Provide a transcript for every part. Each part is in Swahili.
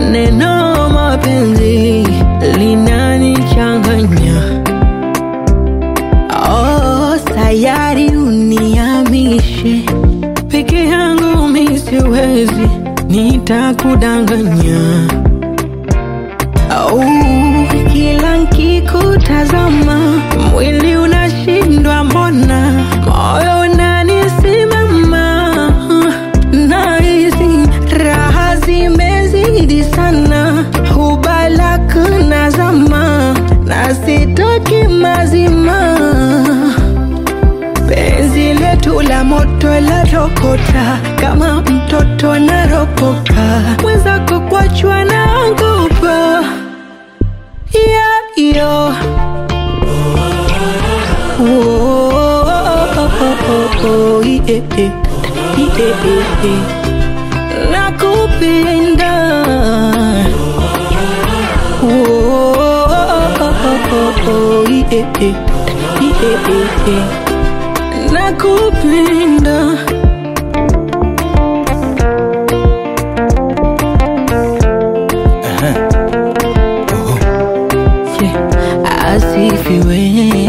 neno mapenzi linanichanganya. Oh, sayari uniamishe peke yangu mi siwezi, nitakudanganya. Oh, kila nkikutazama mwili unashindwa, mbona moyo unanisimama, nahisi raha zimezidi sana, hubalak nazama na sitoki mazima penzi letu la moto la rokota kama mtoto naropoka mwenzako kwachwa naogopa yeah, yo. Oh, oh, oh, oh, yeah, yeah, yeah, yeah. nakupenda Oh, oh, oh, oh, yeah, yeah, yeah, yeah. nakupenda Yeah. asifiwe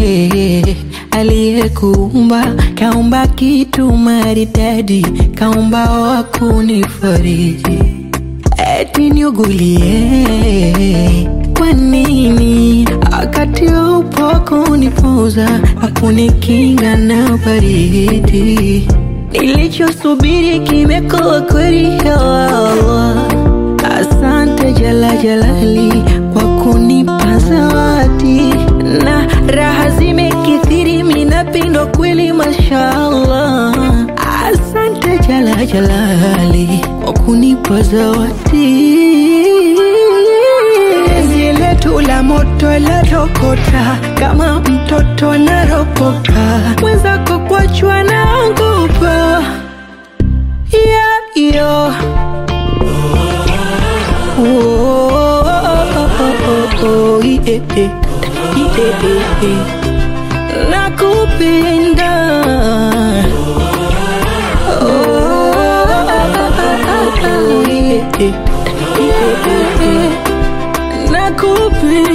aliyekuumba kaumba kitu maridadi kaumba wa kunifariji eti niugulie kwa nini wakati upo kunipoza akunikinga na baridi nilichosubiri kimekuwa kweli ya Allah asante jala jalali kwa kunipa zawadi na raha zimekithiri minapindwa kweli mashallah asante jala jalali kwa kunipa zawadi penzi letu la moto la rokota kama mtoto naropoka mwenzako kwachwa naogopa yeah, yo. Oh, oh, oh, oh, oh, yeah, yeah, yeah, yeah. nakupenda Oh, oh, oh, oh, yeah, yeah, yeah, yeah. nakupenda